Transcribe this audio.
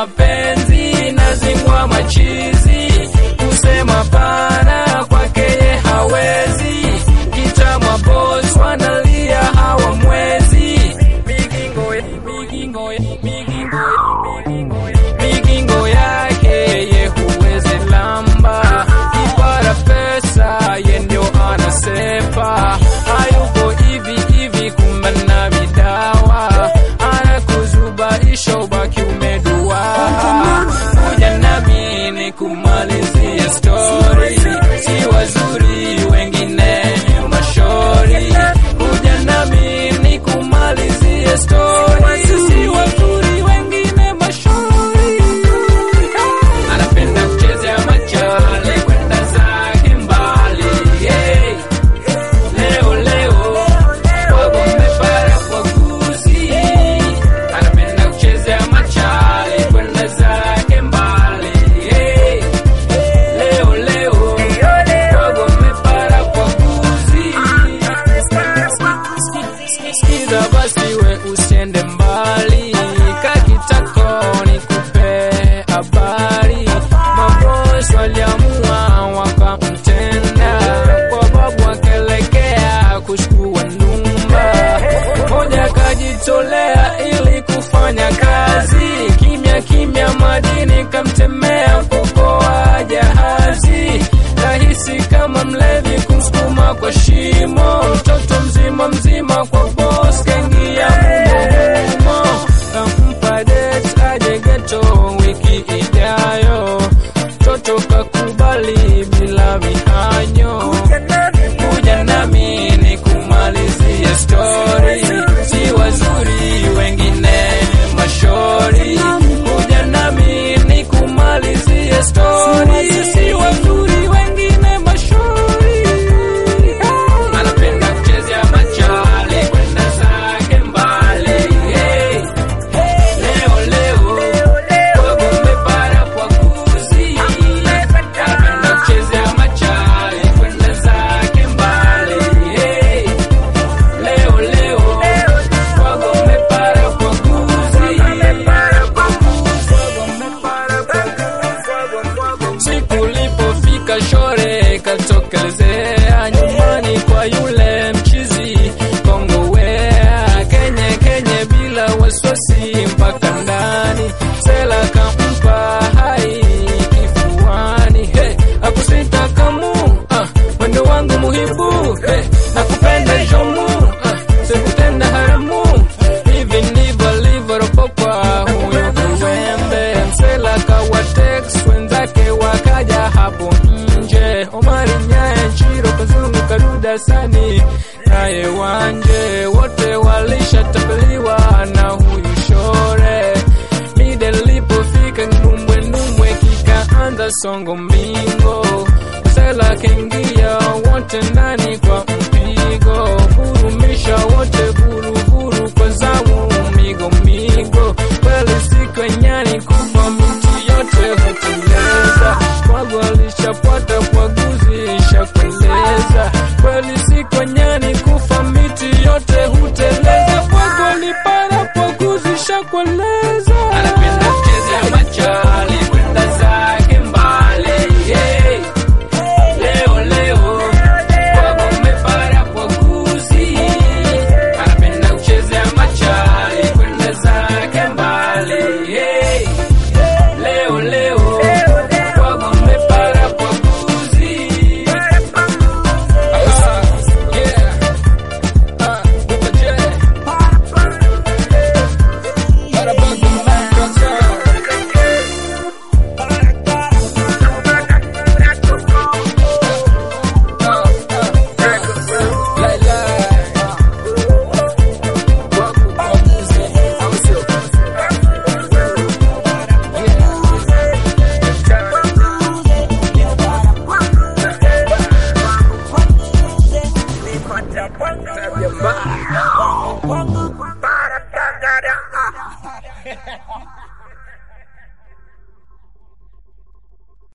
mapenzi nazingwa machizi kusema pana kwake ye hawezi kitamwa boss wanalia hawamwezi migingo migingo migingo migingo migingo yake ye huwezi lamba kipara pesa ye ndio anasepa hayuko hivi hivi kumbe na vidawa anakuzubaisha ubaki umedua kuja nami ni kumalizie story si wazuri wengine mashori kuja nami ni kumalizie story si wazuri wengine mashori anapenda kuchezea machale kwenda zake mbali hey. leo leo wagombe para kwa kuzi anapenda kuchezea machale kwenda zake mbali hey. leo leo wagombe para kwa kuzi Sikiza basi we usiende mbali, kakitako nikupe habari. Mabosi waliamua wakamtenda, kwa babu akelekea kuchukua ndumba. Moja akajitolea ili kufanya kazi, kimya kimya madini kamtemea kokoa jahazi, rahisi kama mlevi kumsukuma kwa shimo, mtoto mzima mzima kwa boss kaingia mumo humo, kampa date aje geto wiki ijayo, mtoto kakubali bila mihanyo, kuja nami ni kumalizie story, si wazuri wengine mashori, kuja nami ni kumalizie story, si wazuri wengine mashori anapenda kuchezea machale kwenda zake mbali hey. leo leo wagombe para kwa kuzi anapenda kuchezea machale kwenda zake mbali hey. leo leo wagombe para kwa kuzi siku ulipofika shore katokelezea nyumbani kwa yule mchizi kongowea kenye kenye bila waswasi mpaka ndani sela kampa hai kifuani hey, akusita kamu ah, mwendo wangu muhibu hey, nakupenda jomu ah, sikutenda haramu hivi ndivyo alivyoropokwa huyo kiwembe msela kawatex wenzake wakaja hapo nje omari nyaye chiro kazungu karuda sani naye wanje wote walishatapeliwa na huyu shore mide lipofika ndumbwe ndumbwe kikaanza songo mbingo msela kengia wote ndani kwa mpigo vurumisha wote vuruvuru kwa zamu migo migo kweli siku nyani kufa miti yote huteleza kwagu alishapata kwaguzi shakueleza kweli siku nyani kufa miti yote huteleza kwagu alipara kwaguzi shakueleza anapenda kuchezea machali kwenda zake mbali hey. leo leo wagombe para kwa kuzi anapenda kuchezea machali kwenda zake mbali hey. leo leo wagombe para kwa kuzi Aha, yeah. Ah, Buka J. Barabaga Makata. Ah, ah, Lai, lai. Waku, wakuzi, au sio? Para, para, para.